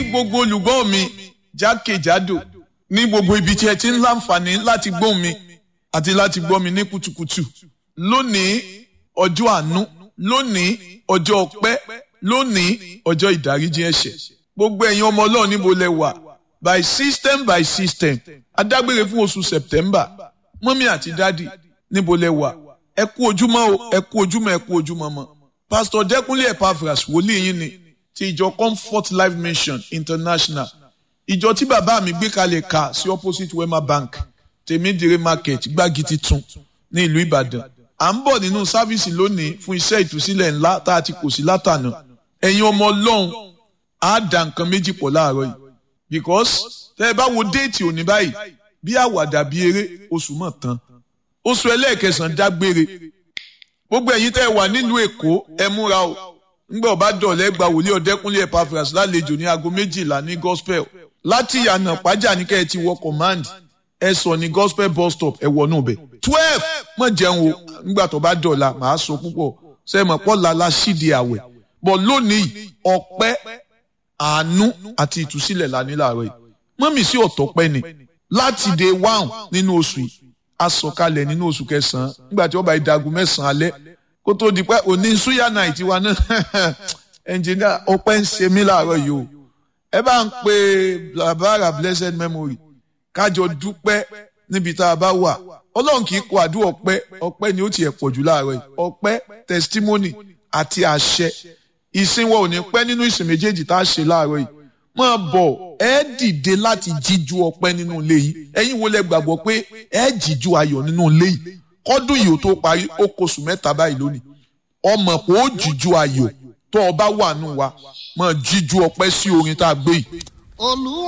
gbogbo olùgbọ́ mi jákèjádò ní gbogbo ibi tí ẹ ti ń láǹfààní láti gbọ́ mi àti láti gbọ́ mi ní kùtùkùtù lónìí ọjọ́ àánú lónìí ọjọ́ ọpẹ́ lónìí ọjọ́ ìdáríjì ẹ̀ṣẹ̀ gbogbo ẹ̀yin ọmọ ọlọ́run níbo lẹ wà by system by system adágbére fún oṣù september mọ́mí àti dádì níbo lẹ wà ẹ kú ojúmọ́ o ẹ kú ojúmọ́ ẹ kú ojúmọ́ mọ́ pastor dẹ́kunlé epaphras wòlíì yín ni ti ìjọ comfort life mission international ìjọ tí bàbá mi gbé kalẹ̀ ka sí opposite wema bank tèmídìrí market gbági titun ní ìlú ìbàdàn à ń bọ̀ nínú sáfíìsì lónìí fún iṣẹ́ ìtúsílẹ̀ ńlá tá a ti kò sí látànà ẹ̀yin ọmọ ọlọ́run á dà nǹkan méjì pọ̀ láàárọ̀ yìí because tẹ́ ẹ bá wo déètì òní báyìí bí àwàdà bí eré oṣù mọ̀ tán oṣù ẹlẹ́ẹ̀kẹsàn-án dágbére gbogbo ẹ̀yin tẹ́ ẹ wà nílùú èkó ẹ múra o ńgbà ọba dọ̀lẹ́ gba wòlíì ọ̀dẹ́kúnlé epaphras lálejò ní aago méjìlá ní gospel láti ìyànà pàjá ní kẹ́ ẹ ti wọ command ẹ sọ ní gospel bus stop ẹ wọ náà bẹ̀ twelve mọ̀ jẹun o ńgbà tó bá dọ̀la màá sọ púpọ̀ sẹ́mọ̀ pọ̀ lala sídi àwẹ̀ bọ̀ lónìí ọpẹ́ àánú àti ìtúsílẹ̀ lání láàárọ̀ yìí mọ́mì sí ọ̀tọ̀ pẹ́ ni láti day one nínú oṣù yìí a sọ̀kalẹ̀ nínú oṣù kẹsàn-án nígbà tí wọ́n bá ìdagun mẹ́sàn-án alẹ́ kó tó di pé òní suya night wa náà ẹnjìnìá ọpẹ́ ń ṣe mí láàárọ̀ yìí o ẹ bá ń pe blabara blessed memory kájọ dúpẹ́ níbi tá a bá wà ọlọ́run kì í kọ àdúrà ọpẹ́ ọpẹ́ ni ó tiẹ̀ pọ̀ jù láàárọ̀ yìí ọpẹ́ testimony àti àṣẹ ìsìn wa ò ní pẹ́ nínú ìsìn méjèèjì tá a ṣe láàárọ̀ yìí máa bọ̀ ẹ dìde láti jíjú ọpẹ́ nínú ilé yìí ẹ̀yin wo lẹ gbàgbọ́ pé ẹ jíjú ayọ̀ nínú ilé yìí kọ́dún yìí ó tó parí ó kóṣù mẹ́ta báyìí lónìí ọmọ pé ó jíjú ayọ̀ tó o bá wà nù wa máa jíjú ọpẹ́ sí orin tá a gbé yìí. olúwa